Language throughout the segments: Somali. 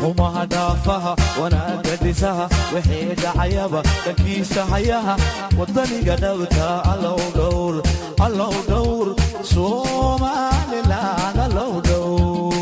xumaha dhaafaha wanaagga dhisaha wixii dhacayaba dhankiisa hayaha wadaniga dhowta allow dhowr allow dhowr somaliland allow dhowr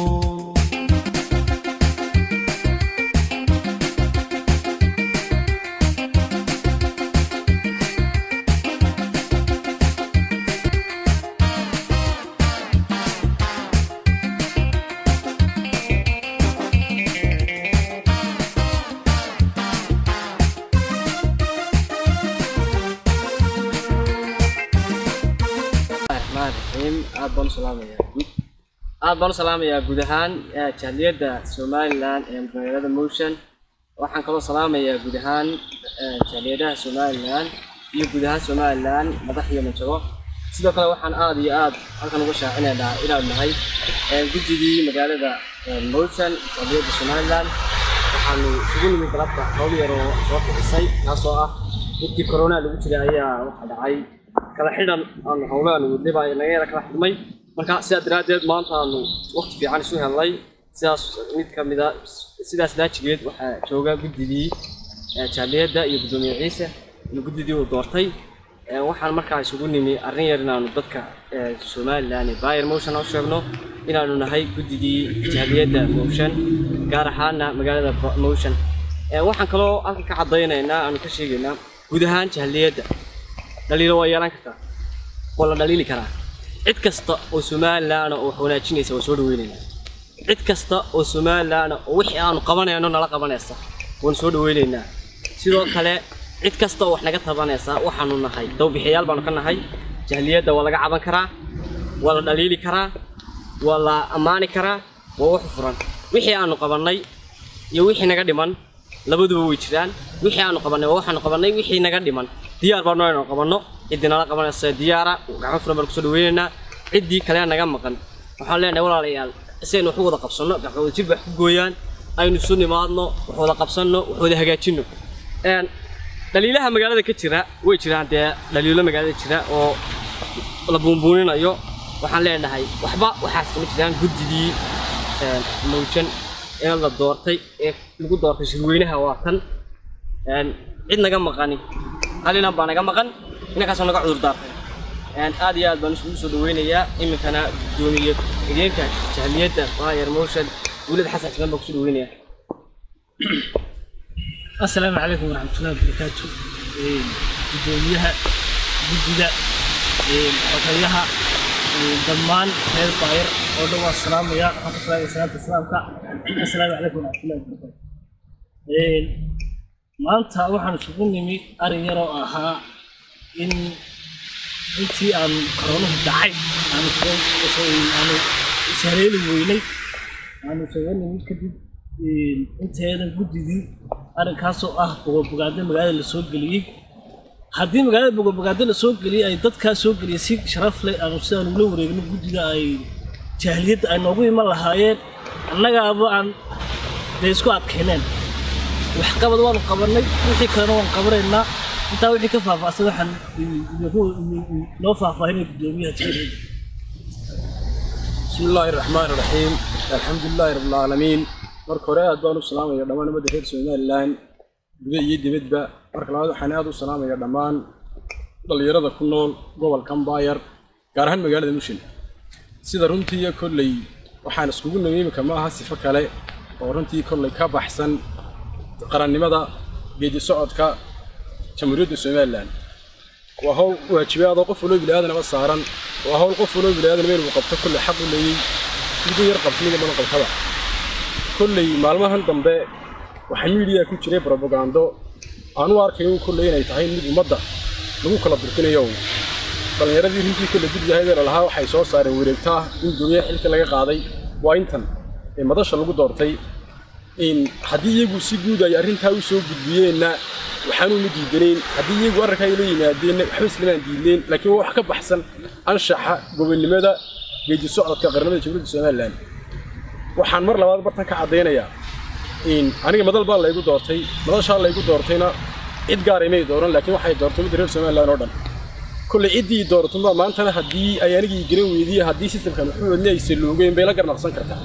raxmaan raxiim aad baan u salaamayaa guud aad baan u salaamayaa guud ahaan eh, jahliyadda somalilan ee magaalada motion waxaan kaloo salaamayaa guud ahaan eh, jahliyadaha somalilan iyo guud ahaan somalilan madax iyo manjabo sidoo kale waxaan aad iyo aad halkan uga shaacinaynaa inaan nahay eh, guddigii magaalada eh, motion jahliyadda somalilan waxaanu isugu nimid galabta hawl yar oo soo kixisay taasoo ah intii corona lagu jiray ayaa waxaa dhacay kala xidhan aanu howlahan wadnaba naga yara kala xidhmay marka sidaa daraaddeed maanta aanu waqti fiican isu helnay sidaas mid ka mida sidaas daajigeed waxaa jooga guddigii eh, jaaliyadda iyo guddoomiye ciise iyo guddidii uu doortay Eh, waxaan markaa isugu nimi arrin yar inaanu dadka eh, somalilan iyo bayer motion u sheegno inaanu nahay guddigii jaaliyadda motion gaar ahaana magaalada Bo- motion Eh, waxaan kaloo halkan ka caddaynaynaa aanu ka sheegaynaa guud ahaan jaaliyadda dhaliilo waa yeelan kartaa waa la dhaliili karaa cid kasta oo somalilan oo wax wanaajinaysa waa soo dhaweynaynaa cid kasta oo somalilan oo wixii aanu qabanayno nala qabanaysa waan soo dhaweynaynaa sidoo kale cid kasta oo wax naga tabanaysa waxaanu nahay dawbixiyaal baanu ka nahay jahliyadda waa laga caban karaa waa la dhaliili karaa waa la ammaani karaa waa wax furan wixii aanu qabannay iyo wixii naga dhiman labaduba way jiraan wixii aanu qabannay waa waxaanu qabannay wixii naga dhiman diyaar baanu inaan qabanno ciddii nala qabanaysa diyaara gacmo furan baan kusoo dhaweynaynaa ciddii kale naga maqan waxaan leenahay walaalayaal si aynu wax u wada qabsanno gacmo wada jir wax ku gooyaan aynu isu nimaadno wax wada qabsanno wax wada hagaajinno Een, dhaliilaha magaalada ka jira way jiraan dee dhaliilo magaalada jira oo la buunbuuninayo waxaan leenahay waxba waxaas kama jiraan guddigii een, mawjan ee la doortay ee lagu doortay shirweynaha waa tan Een, cid naga maqani halinan baa naga maqan inankaasoo naga cudur daartay Een, aad iyo aad baan isugu soo dhaweynayaa iminkana gudoomiye xigeenka jahliyadda bayer motion dowlad xasan xismaan baa kusoo dhaweynaya asalaamu calaykum waraxmatullahi wabarakaatu Een, gudoomiyaha guddiga een, xogayaha een, dhammaan reer baayar oo dhan waa salaamaya waxaan ku salaamaya salaanta islaamka asalaamu calaykum waraxmatullahi wabarakaatu Een, maanta waxaan isugu nimi arrin yaroo ahaa in intii aan koronuhu dhacay aanu soo- aanu ishareeli weynay aanu isaga nimid kadib een, inteedan guddigii arrinkaasoo ah bogobogaado magaalada la soo geliyey haddii magaalada bogobogaado la soo geliyey ay dadkaa soo geliyey si sharaf leh aanu sidaan ula wareegno guddiga ay jahliyadda ay noogu iman lahaayeen annagaaba aan dee isku adkayneen waxqabad waanu qabanay wixii kalena waan qabanaynaa intaa wixii ka faahfaahsan waxaan idinku noo faahfaahinay guddoomiyaha jahliyadda بسم الله الرحمن الرحيم الحمد لله رب العالمين marka hore aad baan u salaamaya dhammaan ummadda reer somalilan guda iyo dibadba marka labaad waxaan aad u salaamaya dhammaan dhallinyarada ku nool gobolkan baayar gaar ahaan magaalada mushin sida runtii kolley waxaan iskugu nimi imika ma aha sifo kale oo runtii kolley ka baxsan qarannimada geedi socodka jamhuuriyadda somalilan waa hawl waajibaadoo qof waloo biniaadanaba saaran waa hawl qof waloo biniaadanaba inuu qabto kolley xaq u leeyey miduu yar qabto mida badan qabtaba kolley maalmahan dambe waxaa miidiya ku jiray brobagando aan u arkayo kolley inay tahay mid ummadda lagu kala durkinayo dhallinyaradii runtii kolley guddigahaydana lahaa waxay soo saareen wareegtaa in guryaha xilka laga qaaday waa intan ee madasha lagu doortay in haddii iyagu si guud ay arrintaa u soo gudbiyeenna waxaanu ma diidanayn haddii iyagu arrinkaa ay la yimaadeenna waxba islamaan diidnayn laakiin waa wax ka baxsan anshaxa gobonnimada geedi socodka qarnimada jamhuuriyadda somalilan waxaan mar labaad bartan ka caddaynayaa in aniga madal baa laygu doortay madashaa laygu doortayna cid gaar imay dooran laakiin waxay doortay midda reer somalilan oo dhan kolley ciddii dooratunba maantana haddii ay anigii garan weydiiye haddii sistamkan wuxuu wadni ay saluugeen bay la garnaqsan kartaa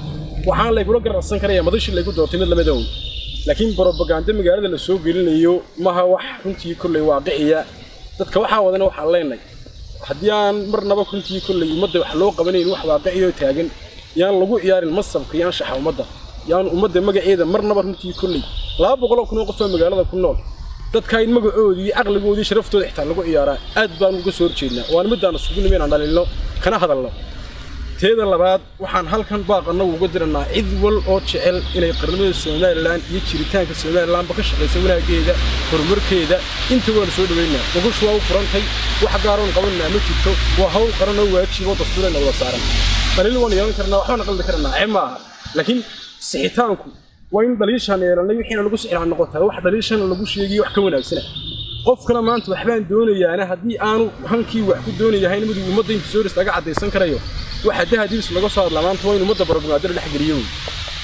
waxaan laygula gararsan karaya madashii laygu doortay mid lamid own laakiin brobaganda magaalada la soo gelinayo maha wax runtii kolley waaqiciya dadka waxaa wadana waxaan leenahay haddii aan marnaba runtii kolley ummadda wax loo qabanayn wax waaqiciyoo taagan yaan lagu ciyaarin masabka yaan shaxa ummadda yaan ummadda magaceeda marnaba runtii kolley laba boqoloo kun oo qof oo magaalada ku nool dadka in magacoodii caqligoodii sharaftooda xitaa lagu ciyaaraa aad baan uga soo horjeednaa waana middaan isugu nimi inaan dhalilno kana hadalno teeda labaad waxaan halkan baaqanna uga diranaa cid wal oo jecel inay qarnimada somalilan iyo jiritaanka somalilanba ka shaqaysa wanaageeda horumarkeeda inta waan soo dhaweynaa gogoshu waa u furantay wax gaaroon qabanaa ma jirto waa hawl qaran oo waajibo dastuurena wada saaran dhalil waan yeelan karnaa waxbaana qaldi karnaa ce ma aha laakiin sixitaanku waa in dhaliishaan yeelannay wixiina lagu sixiraan noqotaa wax dhaliishana lagu sheegiyo wax ka wanaagsana qofkana maanta waxbaan doonayaana haddii aanu hankii wax ku doonayahayn miduu ummadda inta soo laga caddaysan karayo waxa dahadiis laga soo hadlaa maanta waa in ummadda barogmaadada dhex geliyo wey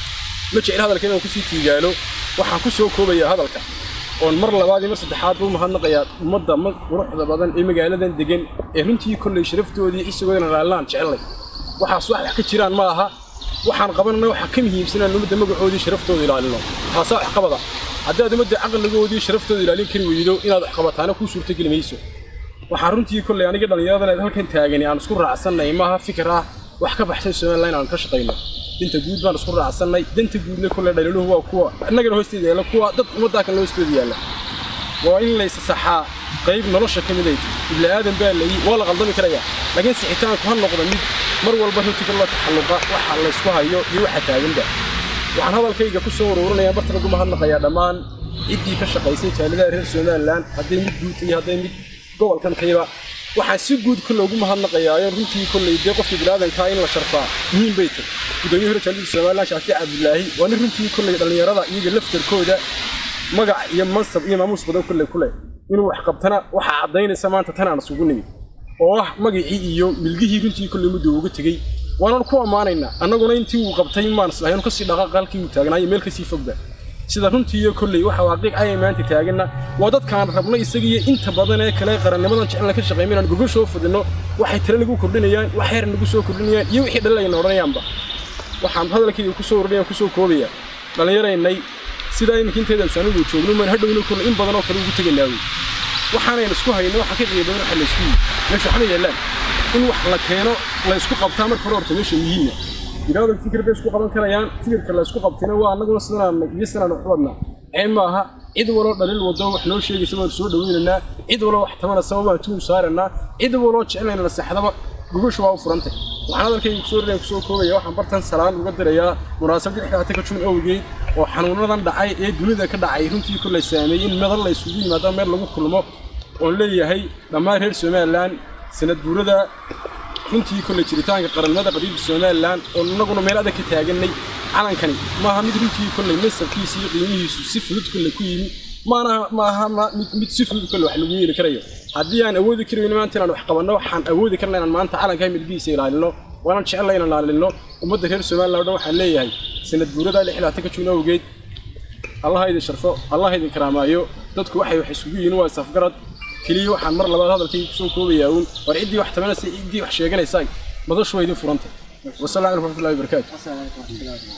ma jecel hadalka inaan kusii tiigaalo waxaan ku soo koobayaa hadalka oon mar labaad iyo mar saddexaad buu mahadnaqayaa ummadda ma quruxda badan ee magaaladan degan ee runtii kolley sharaftoodii isigoodana laalaan jecellay waxaas wax wax ka jiraan ma aha waxaan qabanana waxaa ka muhiimsanaan ummadda magacoodii sharaftooda ilaalino taasaa wax qabada haddaad ummadda caqligoodii sharaftooda ilaalin kari weydo inaad wax qabataana kuu suurtogeli mayso waxaan runtii kolley aniga dhallinyaradan halkan taagani aan isku raacsannay maaha fikir ah wax ka baxsan somalilan aan ka shaqayno danta guud baan isku raacsannay danta guudna kolley dhaliiluhu waa kuwa innagana hoosteeda yaalla kuwa dad ummaddaa kan hoosteeda yaalla waa in laysa saxaa qayb nolosha ka mid ay tahay ibni aadan baa layi waa la qaldami karayaa laakiin sixitaanku ha noqdo mid mar walba runtii kala taxalluqa waxa laysku hayo iyo waxa taaganba waxaan hadalkayga ku soo ururinayaa barta lagu mahadnaqayaa dhammaan ciddii ka shaqaysay jaaladaha reer somalilan hadday mid guud iyo hadday mid gobolkan kayba waxaan si guud kolle ugu mahadnaqayaayo runtii kolley dee qofkii bilaadankaa in la sharfaa muhiim bay tahay gudoomiye hore jaalada somalilan shaafic cabdulaahi waa nin runtii kolley dhallinyarada iyaga laftarkooda magac iyo mansab iyo maamuus badan kolley kule inuu wax qabtana waxaa caddaynaysa maanta tan aan isugu nimid oo ah magacii iyo milgihii runtii kolley muddo uga tegey waanan ku ammaanaynaa annaguna intii uu qabtay maan islahaynu kasii dhaqaaqa halkii uu taagnaayo meel kasii fogba sida runtii iyo kolley waxa waaqiic ayay maanta taaganna waa dadkaan rabno isagiiyo inta badan ee kale qarannimadan jecelna ka shaqayma inaan gogashoo fadino waxay tale nagu kordhinayaan wax heer nagu soo kordhinayaan iyo wixii dhalinayna odhanayaanba waxaan hadalkayga kusoo ordhinaya kusoo koobaya dhallinyaraynay sidaa iminka inteeda asaanigu joogno maan hadhowna kolle in badan oo kale ugu tegaynaa wey waxaanayna isku hayno waxa ka qiiba badan waxa la isku yihi meesha waxma yaallaan in wax la keeno la isku qabtaa marka hore horta meesha muhiima binaadam fikir bay isku qaban karayaan fikirka la isku qabtina waa annaguna sidanaan iyo sidanaan wax wadnaa ee maaha cid waloo dhaliil wado wax noo sheegaysa waan soo dhaweynaynaa cid waloo wax tabanaysa waan tuun saaranaa cid waloo jecelnayna naseexdaba gogosha waa u furantay waxaan hadalkayga kusoo rinaya kusoo koobaya waxaan bartan salaan uga dirayaa munaasabad dhexdaata ka jun awgeed oo xanuunadan dhacay ee dunida ka dhacay runtii kolley saameeyey in madal la isugu yimaado meel lagu kulmo oon leeyahay dhammaan reer somalilan sanad guurada runtii kolley jiritaanka qarannimada qadiimka somalilan oo innaguna meel adag ka taagannay calankani maaha mid runtii kolley nasabkiisa iyo qiimihiisu si fudud kolley ku yimi maana maaha mid mid si fudud kolley wax lagu yeeli karayo haddii aan awoodi karayno maanta inaan wax qabanno waxaan awoodi karna inaan maanta calankaa milgihiisa ilaalino waanan jecella inaan ilaalino ummadda reer somalilan o dhan waxaan leeyahay sanad guurada lixlaatan ka juun awgeed allaha idin sharfo allaha idin karaamaayo dadku waxay wax isugu yihiin waa isafgarad keliya waxaan mar labaad hadalkayga kusoo koobayaa uun war ciddii wax tabanaysa ciddii wax sheeganaysaa madashu waa idin furantay wasalaam calaykum waraxmatullahi wabarakaatu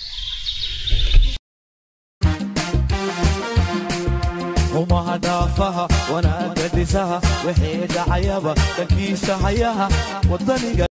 xumaha dhaafaha wanaagga dhisaha wixii dhacayaba dhankiisa hayaha wadaniga